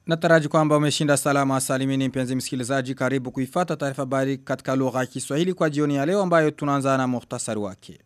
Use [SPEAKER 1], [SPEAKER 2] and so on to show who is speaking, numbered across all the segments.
[SPEAKER 1] Nataraji kwamba umeshinda salama salimini mpenzi msikilizaji karibu kuifata taarifa habari katika lugha ya Kiswahili kwa jioni ya leo ambayo tunaanza na muhtasari wake.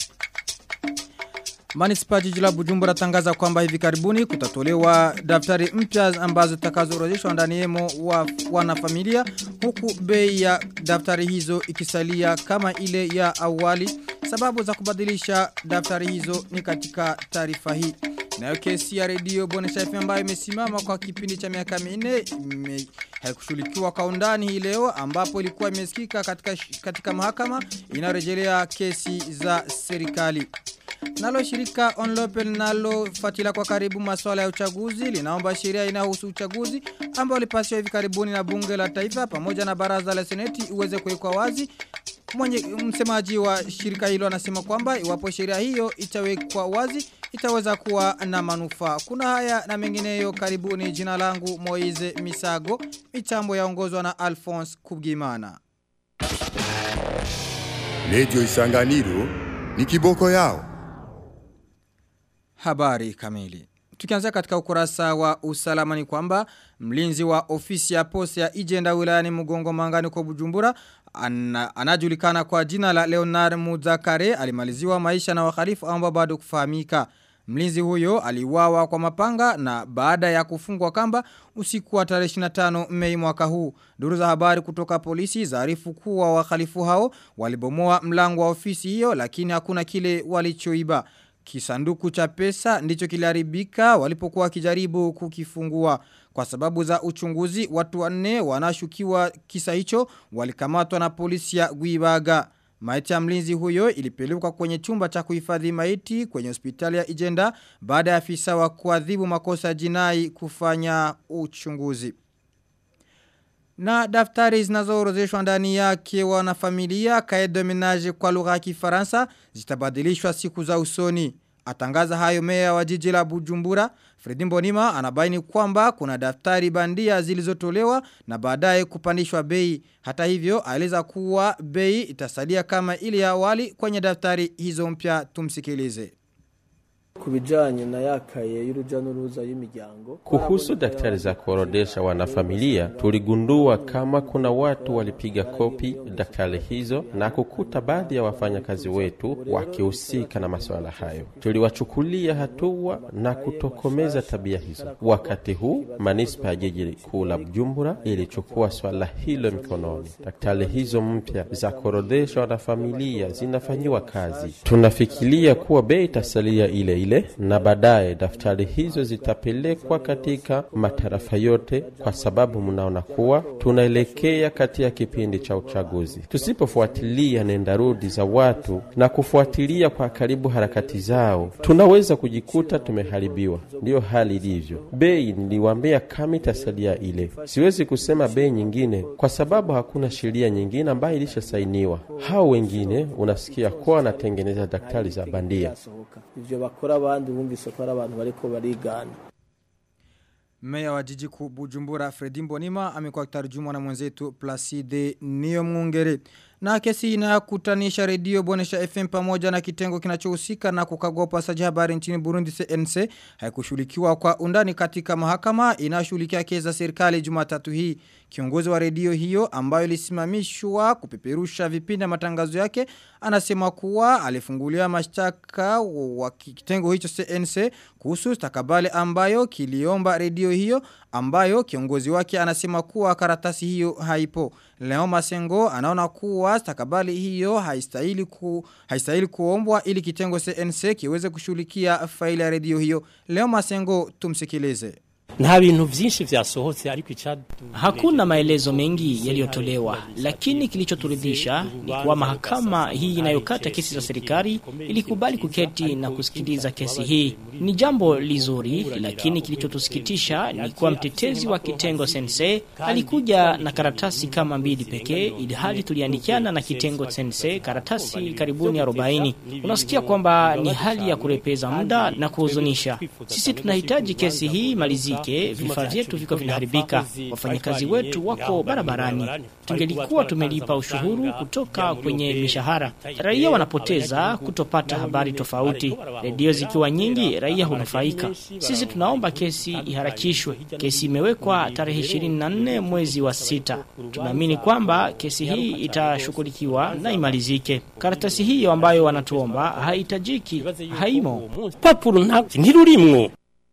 [SPEAKER 1] Manispa jiji la Bujumbura tangaza kwamba hivi karibuni kutatolewa daftari mpya ambazo zitakazoorodheshwa ndani yemo wa wanafamilia huku bei ya daftari hizo ikisalia kama ile ya awali. Sababu za kubadilisha daftari hizo ni katika taarifa hii. Nayo kesi ya redio Bonesha FM ambayo imesimama kwa kipindi cha miaka minne haikushughulikiwa kwa undani hii leo ambapo ilikuwa imesikika katika katika mahakama inarejelea kesi za serikali. Nalo shirika Onlope linalo fatila kwa karibu masuala ya uchaguzi linaomba sheria inayohusu uchaguzi ambao lipasiwa hivi karibuni na bunge la taifa pamoja na baraza la seneti uweze kuwekwa wazi. Mwenye msemaji wa shirika hilo anasema kwamba iwapo sheria hiyo itawekwa wazi itaweza kuwa na manufaa. Kuna haya na mengineyo karibuni jina langu Moize Misago, mitambo yaongozwa na Alphonse Kubgimana.
[SPEAKER 2] Radio Isanganiro ni kiboko yao.
[SPEAKER 1] Habari kamili. Tukianzia katika ukurasa wa usalama ni kwamba mlinzi wa ofisi ya posta ya Ijenda wilayani Mugongo Mangani kwa Bujumbura ana, anajulikana kwa jina la Leonard Muzakare alimaliziwa maisha na wahalifu ambao bado kufahamika. Mlinzi huyo aliwawa kwa mapanga na baada ya kufungwa kamba usiku wa tarehe 25 Mei mwaka huu. Duru za habari kutoka polisi zaarifu kuwa wahalifu hao walibomoa mlango wa ofisi hiyo lakini hakuna kile walichoiba. Kisanduku cha pesa ndicho kiliharibika walipokuwa kijaribu kukifungua. Kwa sababu za uchunguzi watu wanne wanashukiwa kisa hicho walikamatwa na polisi ya Guibaga. Maiti ya mlinzi huyo ilipelekwa kwenye chumba cha kuhifadhi maiti kwenye hospitali ya Ijenda baada ya afisa wa kuadhibu makosa jinai kufanya uchunguzi. Na daftari zinazoorodheshwa ndani yake wanafamilia kaedo menage kwa lugha ya Kifaransa zitabadilishwa siku za usoni. Atangaza hayo meya wa jiji la Bujumbura, Fredi Mbonima anabaini kwamba kuna daftari bandia zilizotolewa na baadaye kupandishwa bei. Hata hivyo, aeleza kuwa bei itasalia kama ile ya awali kwenye daftari hizo mpya tumsikilize
[SPEAKER 3] kubijanye na yakaye y'uruja n'uruza y'imiryango
[SPEAKER 4] kuhusu daktari za kuorodesha wanafamilia tuligundua kama kuna watu walipiga kopi daktari hizo na kukuta baadhi ya wafanyakazi wetu wakihusika na masuala hayo tuliwachukulia hatua na kutokomeza tabia hizo wakati huu manispa ya jiji kuu la bujumbura ilichukua swala hilo mikononi daktari hizo mpya za kuorodesha wanafamilia zinafanyiwa kazi tunafikiria kuwa bei itasalia ile ile na baadaye daftari hizo zitapelekwa katika matarafa yote, kwa sababu mnaona kuwa tunaelekea katika kipindi cha uchaguzi. Tusipofuatilia nendarudi za watu na kufuatilia kwa karibu harakati zao, tunaweza kujikuta tumeharibiwa. Ndiyo hali ilivyo. Bei niliwaambia kama itasalia ile, siwezi kusema bei nyingine kwa sababu hakuna sheria nyingine ambayo ilishasainiwa. Hao wengine unasikia kuwa wanatengeneza daktari za bandia
[SPEAKER 3] ivyo bakora abandi bumvise ko ari abantu bariko barigana
[SPEAKER 1] Meya wa jiji kuu Bujumbura Fredi Mbonima amekuwa akitarjumwa na mwenzetu Placide Niyo Mungere. Na kesi inakutanisha redio Bonesha FM pamoja na kitengo kinachohusika na kukagua upasaji habari nchini Burundi CNC haikushughulikiwa kwa undani katika mahakama inashughulikia kesi za serikali Jumatatu hii. Kiongozi wa redio hiyo ambayo ilisimamishwa kupeperusha vipindi matangazo yake anasema kuwa alifungulia mashtaka wa kitengo hicho CNC kuhusu stakabale ambayo kiliomba redio hiyo ambayo kiongozi wake anasema kuwa karatasi hiyo haipo. Leo Masengo anaona kuwa stakabali hiyo haistahili ku, haistahili kuombwa ili kitengo CNC kiweze kushughulikia faili ya redio hiyo. Leo Masengo tumsikilize.
[SPEAKER 5] nta bintu vyinshi vyasohotse ariko icadu
[SPEAKER 6] Hakuna maelezo mengi yaliyotolewa, lakini kilichoturidhisha ni kuwa mahakama hii inayokata kesi za serikali ilikubali kuketi na kusikiliza kesi hii. Ni jambo lizuri, lakini kilichotusikitisha ni kuwa mtetezi wa kitengo sense alikuja na karatasi kama mbili pekee, ili hali tuliandikiana na kitengo sense karatasi karibuni 40. Unasikia kwamba ni hali ya kurepeza muda na kuhuzunisha. Sisi tunahitaji kesi hii malizie ifike, vifaa vyetu viko vinaharibika, wafanyakazi wetu wako barabarani. Tungelikuwa tumelipa ushuru kutoka kwenye mishahara. Raia wanapoteza kutopata habari tofauti. Redio zikiwa nyingi, raia hunufaika. Sisi tunaomba kesi iharakishwe. Kesi imewekwa tarehe 24 mwezi wa sita. Tunaamini kwamba kesi hii itashughulikiwa na imalizike. Karatasi hiyo ambayo wanatuomba haihitajiki, haimo.
[SPEAKER 5] papuro nta ntirurimwo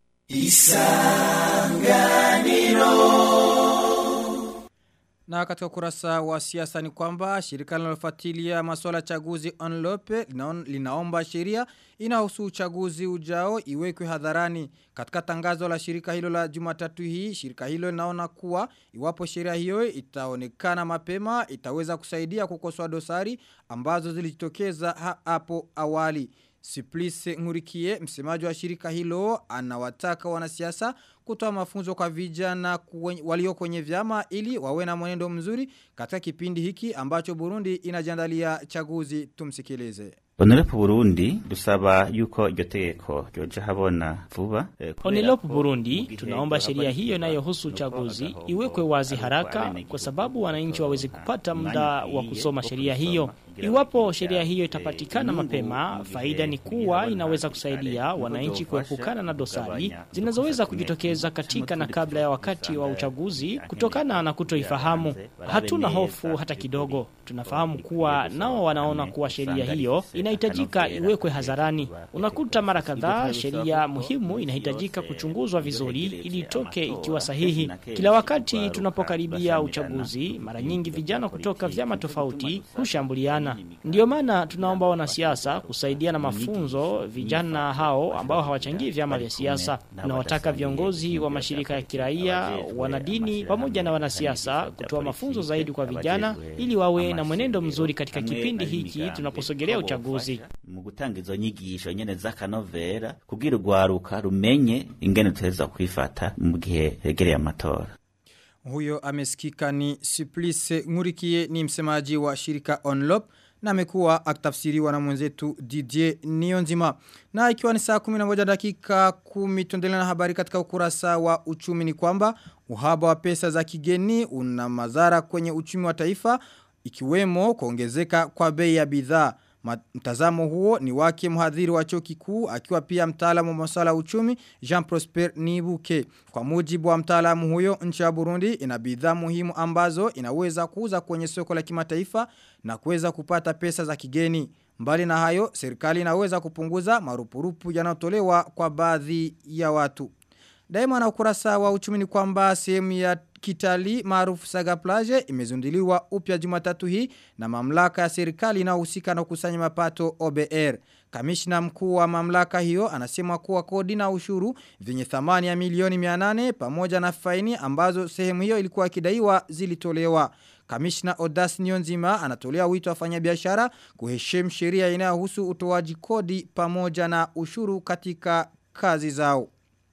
[SPEAKER 1] Na katika ukurasa wa siasa ni kwamba shirika linalofuatilia masuala ya chaguzi onlope linaon, linaomba sheria inahusu uchaguzi ujao iwekwe hadharani. Katika tangazo la shirika hilo la Jumatatu hii, shirika hilo linaona kuwa iwapo sheria hiyo itaonekana mapema itaweza kusaidia kukosoa dosari ambazo zilijitokeza ha hapo awali. Siplice Ngurikie, msemaji wa shirika hilo, anawataka wanasiasa kutoa mafunzo kwa vijana kwenye, walio kwenye vyama ili wawe na mwenendo mzuri katika kipindi hiki ambacho Burundi inajiandalia chaguzi tumsikilize.
[SPEAKER 7] Onerepo Burundi dusaba yuko iryo tegeko ryoja habona vuba eh, kubera
[SPEAKER 6] Onilopo
[SPEAKER 7] ko
[SPEAKER 6] Burundi,
[SPEAKER 7] mu gihe
[SPEAKER 6] tunaomba
[SPEAKER 7] ryohava
[SPEAKER 6] sheria hiyo
[SPEAKER 7] rishyirwa
[SPEAKER 6] inayohusu
[SPEAKER 7] no
[SPEAKER 6] uchaguzi
[SPEAKER 7] kuvuga ko
[SPEAKER 6] iwekwe wazi
[SPEAKER 7] ari
[SPEAKER 6] haraka
[SPEAKER 7] abenegihugu
[SPEAKER 6] kwa sababu wananchi waweze kupata
[SPEAKER 7] umwanya
[SPEAKER 6] muda wa
[SPEAKER 7] ukwiye
[SPEAKER 6] kusoma
[SPEAKER 7] wo
[SPEAKER 6] sheria
[SPEAKER 7] kusoma
[SPEAKER 6] hiyo.
[SPEAKER 7] kugira
[SPEAKER 6] Iwapo
[SPEAKER 7] bakiga,
[SPEAKER 6] sheria hiyo
[SPEAKER 7] eh,
[SPEAKER 6] itapatikana
[SPEAKER 7] inyungu
[SPEAKER 6] mapema,
[SPEAKER 7] mu gihe
[SPEAKER 6] faida ni kuwa
[SPEAKER 7] kugira
[SPEAKER 6] inaweza
[SPEAKER 7] abana
[SPEAKER 6] kusaidia
[SPEAKER 7] kare,
[SPEAKER 6] wananchi
[SPEAKER 7] kuzofasha
[SPEAKER 6] kuepukana na dosari
[SPEAKER 7] kugabanya
[SPEAKER 6] zinazoweza
[SPEAKER 7] udukosa
[SPEAKER 6] kujitokeza
[SPEAKER 7] tumwe
[SPEAKER 6] katika na
[SPEAKER 7] tundi
[SPEAKER 6] kabla ya
[SPEAKER 7] tuba
[SPEAKER 6] wakati wa
[SPEAKER 7] usanga
[SPEAKER 6] uchaguzi
[SPEAKER 7] akeneye
[SPEAKER 6] kutokana na kutoifahamu.
[SPEAKER 7] kugira barabe
[SPEAKER 6] Hatuna
[SPEAKER 7] neza
[SPEAKER 6] hofu hata
[SPEAKER 7] by'ukuri
[SPEAKER 6] kidogo.
[SPEAKER 7] ko
[SPEAKER 6] Tunafahamu
[SPEAKER 7] bikwiye
[SPEAKER 6] kuwa
[SPEAKER 7] gusaba
[SPEAKER 6] nao wanaona
[SPEAKER 7] hamwe
[SPEAKER 6] kuwa sheria
[SPEAKER 7] usanga
[SPEAKER 6] hiyo
[SPEAKER 7] rifise
[SPEAKER 6] inahitajika
[SPEAKER 7] akanovera
[SPEAKER 6] iwekwe
[SPEAKER 7] kare
[SPEAKER 6] hadharani.
[SPEAKER 7] kuba
[SPEAKER 6] Unakuta mara
[SPEAKER 7] itegeko.
[SPEAKER 6] kadhaa
[SPEAKER 7] Ibyo
[SPEAKER 6] sheria
[SPEAKER 7] bisaba ko
[SPEAKER 6] muhimu
[SPEAKER 7] minsi
[SPEAKER 6] inahitajika
[SPEAKER 7] yose
[SPEAKER 6] kuchunguzwa vizuri
[SPEAKER 7] ihegereze
[SPEAKER 6] ili itoke
[SPEAKER 7] amatora,
[SPEAKER 6] ikiwa
[SPEAKER 7] kenshi
[SPEAKER 6] sahihi.
[SPEAKER 7] na kenshi
[SPEAKER 6] Kila wakati
[SPEAKER 7] urwaruka
[SPEAKER 6] tunapokaribia
[SPEAKER 7] rurashamirana
[SPEAKER 6] uchaguzi,
[SPEAKER 7] ku
[SPEAKER 6] mara
[SPEAKER 7] bintu
[SPEAKER 6] nyingi
[SPEAKER 7] bya
[SPEAKER 6] vijana kutoka
[SPEAKER 7] politiki,
[SPEAKER 6] vyama
[SPEAKER 7] bituma
[SPEAKER 6] tofauti
[SPEAKER 7] gusa
[SPEAKER 6] hushambuliana.
[SPEAKER 7] imigambwe
[SPEAKER 6] Ndiyo maana tunaomba wanasiasa kusaidia na mafunzo vijana hao ambao hawachangii vyama vya siasa. Tunawataka viongozi wa mashirika ya kiraia, wanadini pamoja na wanasiasa kutoa mafunzo zaidi kwa vijana ili wawe na mwenendo mzuri katika kipindi hiki tunaposogelea uchaguzi.
[SPEAKER 7] mu gutanga izo nyigisho nyene z'akanovera kugira urwaruka rumenye ingene tuteza kwifata mu gihe hegereye amatora
[SPEAKER 1] Huyo amesikika ni Siplice Ngurikie ni msemaji wa shirika Onlop na amekuwa akitafsiriwa na mwenzetu Didier Nionzima. Na ikiwa ni saa 11 dakika 10 tuendelea na habari katika ukurasa wa uchumi ni kwamba uhaba wa pesa za kigeni una madhara kwenye uchumi wa taifa ikiwemo kuongezeka kwa bei ya bidhaa. Mtazamo huo ni wake mhadhiri wa chuo kikuu akiwa pia mtaalamu wa masuala ya uchumi Jean Prosper Nibuke. Kwa mujibu wa mtaalamu huyo nchi ya Burundi ina bidhaa muhimu ambazo inaweza kuuza kwenye soko la kimataifa na kuweza kupata pesa za kigeni. Mbali na hayo, serikali inaweza kupunguza marupurupu yanayotolewa kwa baadhi ya watu. Daima na ukurasa wa uchumi ni kwamba sehemu ya kitali maarufu Saga Plage imezunduliwa upya Jumatatu hii na mamlaka ya serikali inayohusika na kukusanya mapato OBR. Kamishna mkuu wa mamlaka hiyo anasema kuwa kodi na ushuru vyenye thamani ya milioni 800 pamoja na faini ambazo sehemu hiyo ilikuwa ikidaiwa zilitolewa. Kamishna Odas Nyonzima anatolea wito wafanyabiashara kuheshimu sheria inayohusu utoaji kodi pamoja na ushuru katika kazi zao.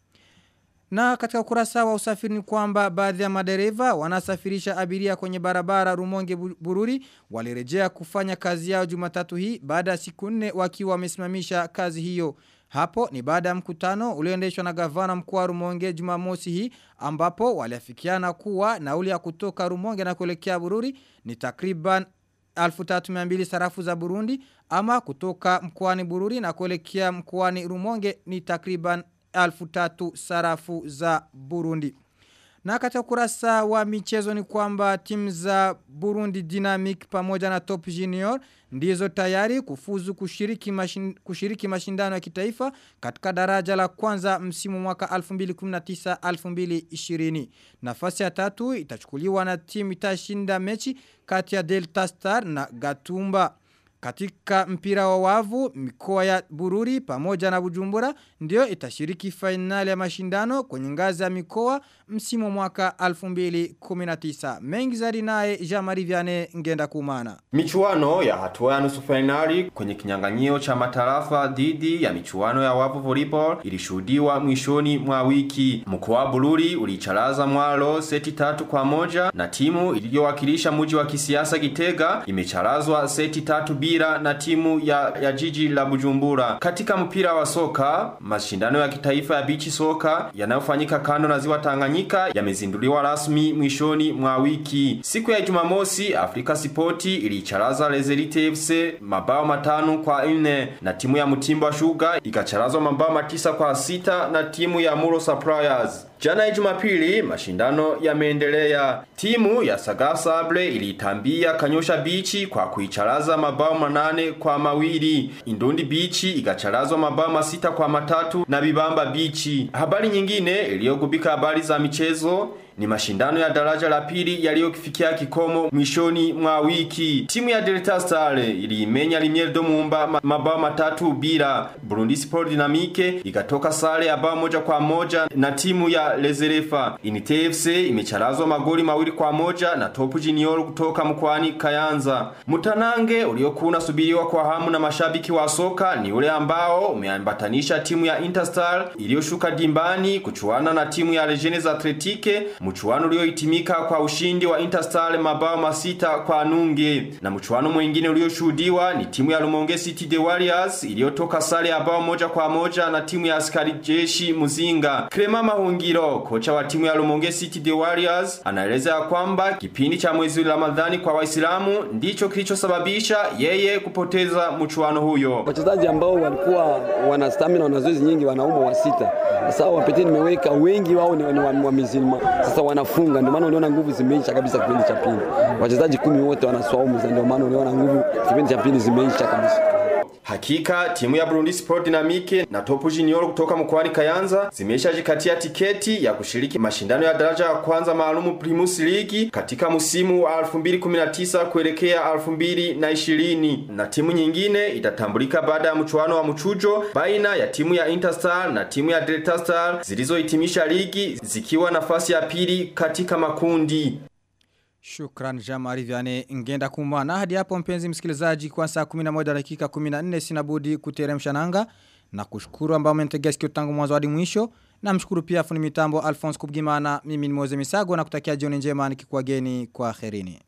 [SPEAKER 1] Na katika ukurasa wa usafiri ni kwamba baadhi ya madereva wanasafirisha abiria kwenye barabara Rumonge Bururi walirejea kufanya kazi yao Jumatatu hii baada ya siku nne wakiwa wamesimamisha kazi hiyo. Hapo ni baada ya mkutano ulioendeshwa na gavana mkuu wa Rumonge Jumamosi hii ambapo waliafikiana kuwa nauli ya kutoka Rumonge na kuelekea Bururi ni takriban 1300 sarafu za Burundi ama kutoka mkoani Bururi na kuelekea mkoani Rumonge ni takriban alfu tatu sarafu za Burundi. Na katika kurasa wa michezo ni kwamba timu za Burundi Dynamic pamoja na Top Junior ndizo tayari kufuzu kushiriki, mashin, kushiriki mashindano ya kitaifa katika daraja la kwanza msimu mwaka 2019-2020. Nafasi ya tatu itachukuliwa na timu itashinda mechi kati ya Delta Star na Gatumba. Katika mpira wa wavu, mikoa ya Bururi pamoja na Bujumbura ndio itashiriki fainali ya mashindano kwenye ngazi ya mikoa msimu mwaka 2019. Mengi zaidi naye Jean-Marie Vianney ngenda kumana.
[SPEAKER 8] Michuano ya hatua ya nusu fainali kwenye kinyang'anyio cha matarafa dhidi ya michuano ya wavu volleyball ilishuhudiwa mwishoni mwa wiki. Mkoa wa Bururi ulicharaza Mwalo seti tatu kwa moja na timu iliyowakilisha mji wa kisiasa Gitega imecharazwa seti tatu bila bila na timu ya, ya jiji la Bujumbura. Katika mpira wa soka, mashindano ya kitaifa ya bichi soka yanayofanyika kando na ziwa Tanganyika yamezinduliwa rasmi mwishoni mwa wiki. Siku ya Jumamosi, Afrika Sport ilicharaza Lezerite FC mabao matano kwa nne na timu ya Mutimba Sugar ikacharazwa mabao matisa kwa sita na timu ya Muro Suppliers. Jana ya Jumapili mashindano yameendelea. Timu ya Saga Sable ilitambia Kanyosha Bichi kwa kuicharaza mabao manane kwa mawili. Indundi Bichi ikacharazwa mabao masita kwa matatu na Bibamba Bichi. Habari nyingine iliyogubika habari za michezo ni mashindano ya daraja la pili yaliyofikia kikomo mwishoni mwa wiki. Timu ya Delta Star iliimenya Limier Domumba ma- mabao matatu bila. Burundi Sport Dynamique ikatoka sare ya bao moja kwa moja na timu ya Lezerefa. Inite FC imecharazwa magoli mawili kwa moja na Top Junior kutoka mkoani Kayanza. Mutanange uliokuwa unasubiriwa kwa hamu na mashabiki wa soka ni ule ambao umeambatanisha timu ya Interstar iliyoshuka dimbani kuchuana na timu ya Legends Athletique mchuano uliohitimika kwa ushindi wa Interstar mabao masita kwa nunge na mchuano mwingine ulioshuhudiwa ni timu ya Lumonge City The Warriors iliyotoka sare ya bao moja kwa moja na timu ya askari jeshi Muzinga Krema Mahungiro kocha wa timu ya Lumonge City The Warriors anaeleza ya kwamba kipindi cha mwezi wa Ramadhani kwa Waislamu ndicho kilichosababisha yeye kupoteza mchuano huyo
[SPEAKER 9] wachezaji ambao walikuwa wana stamina wana zoezi nyingi wanaumwa wa sita sasa wapete nimeweka wengi wao ni, ni wa, wa mizima sasa wanafunga ndio maana uliona nguvu zimeisha kabisa kipindi cha pili wachezaji kumi wote wanaswaumu ndio maana uliona nguvu kipindi cha pili zimeisha kabisa
[SPEAKER 8] Hakika timu ya Burundi Sport Dynamique na Top Junior kutoka mkoani Kayanza zimeshajikatia tiketi ya kushiriki mashindano ya daraja ya kwanza maalumu Primus League katika msimu wa 2019 kuelekea 2020 na timu nyingine itatambulika baada ya mchuano wa mchujo baina ya timu ya Interstar na timu ya Delta Star zilizohitimisha ligi zikiwa nafasi ya pili katika makundi.
[SPEAKER 1] Shukran Jamari Viane ngenda kumana hadi hapo mpenzi msikilizaji kwa saa 11 dakika 14 sinabudi kuteremsha nanga na kushukuru ambao mmentegea sikio tangu mwanzo hadi mwisho na mshukuru pia fundi mitambo Alphonse Kubgimana mimi ni Moze Misago na kutakia jioni njema nikikuageni kwa kherini.